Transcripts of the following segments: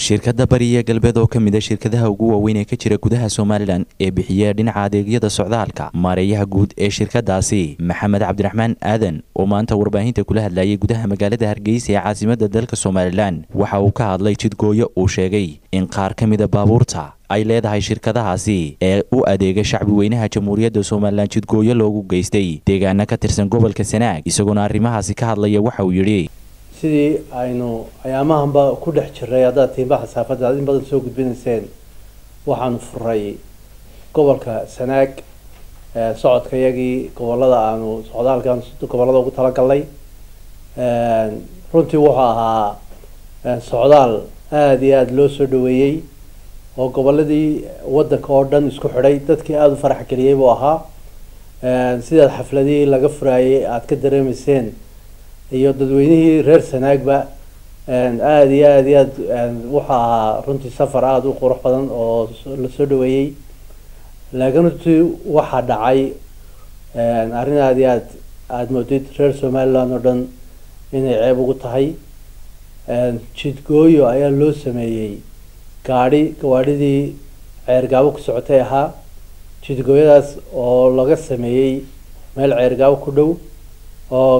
shirkadda bariya galbeed oo ka mid a shirkadaha ugu waaweyn ee ka jira gudaha somalilan ee bixiya dhinaca adeegyada socdaalka maareeyaha guud ee shirkadaasi maxamed cabdiraxmaan aadan oo maanta warbaahinta kula hadlayay gudaha magaalada hargeysa ee caasimada dalka somalilan waxa uu ka hadlay jidgooyo uu sheegay in qaar ka mida baabuurta ay leedahay shirkadahaasi ee u adeega shacbi weynaha jamhuuriyadda somalilan jidgooyo loogu geystay deegaana ka tirsan gobolka sanaag isagoona arrimahaasi ka hadlaya waxa uu yidhi sidii aynu ayaamahanba ku dhex jiray haddaad tiimbaha saafadda aad in badan soo gudbinayseen waxaanu furay gobolka sanaag socodka yagii gobolada aanu socdaalkan gobolada ugu talagalnay runtii wuxuu ahaa socdaal aada iyo aada loo soo dhaweeyey oo goboladii waddanka oo dhan isku xidhay dadkii aada u farax geliyey buu ahaa sidaad xafladihii laga furaayay aada ka dareemayseen iyo dadweynihii reer sanaagba aada iyo aada iyo aad wuxuu ahaa runtii safar aada u qurux badan oo lasoo dhaweeyey laakiin runtii waxaa dhacay arrin aada iyo aad aada moodid reer somaliland oo dhan inay ceeb ugu tahay jidgooyo ayaa loo sameeyey gaadhi gawaadhidii ceergaabo ku socotay ahaa jidgooyadaas oo laga sameeyey meel ceergaabo ku dhow oo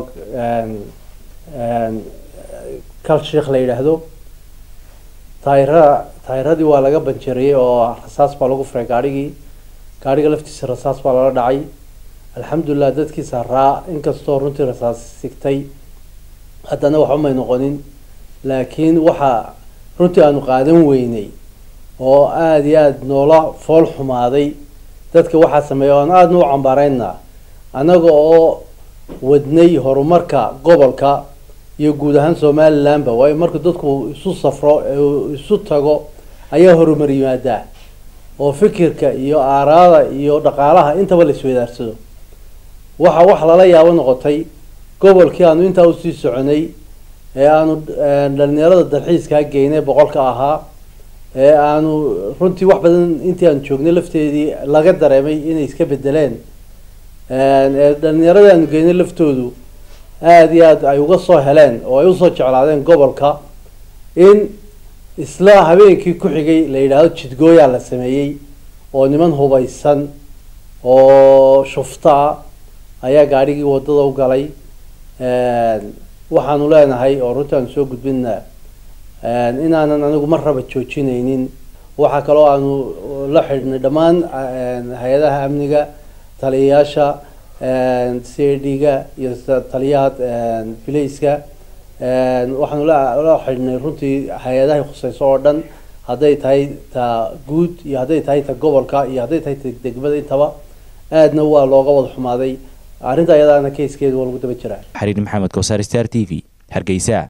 kal sheikh la yidhaahdo taayirada taayiradii waa laga banjariyey oo rasaas baa lagu furay gaadhigii gaadhiga laftiisa rasaas baa lala dhacay alxamdulilah dadkii saaraa inkastoo runtii rasaas sigtay haddana waxba may noqonin laakiin waxaa runtii aanu qaadan weynay oo aada iyo aada noola fool xumaaday dadka waxaa sameeya o aan aadana u cambaareyna annaga oo wadnay horumarka gobolka iyo guud ahaan somalilandba waayo marka dadku isu safro isu tago ayaa horumar yimaadaa oo fikirka iyo aaraada iyo dhaqaalaha intaba la isweydaarsado waxa wax lala yaabo noqotay gobolkii aanu intaa usii soconay ee aanu dhalinyarada dalxiiskaa geynay boqolka ahaa ee aanu runtii wax badan intii aanu joognay lafteedii laga dareemay inay iska bedeleen ee dhalinyaradii aanu geynay laftoodu aada iyo aada ay uga soo heleen oo ay usoo jeclaadeen gobolka in isla habeenkii ku xigay la yidhaahdo jidgooyaa la sameeyey oo niman hubaysan oo shuftaa ayaa gaadhigii waddada u galay waxaanu leenahay oo runtii aanu soo gudbina inaanan anigu mar raba joojinaynin waxaa kaloo aanu la xidhnay dhammaan hay-adaha amniga taliyayaasha c a d-ga iyo taliyaha bilayska waxaanu la xidhnay runtii hay-adahay khuseyso oo dhan hadday tahay ta guud iyo hadday tahay ta gobolka iyo hadday tahay ta degmada intaba aadna waa looga wada xumaaday arrinta ayadaana keyskeeda waa lagu daba jiraa xariir maxamed kowsar star t v hargeysa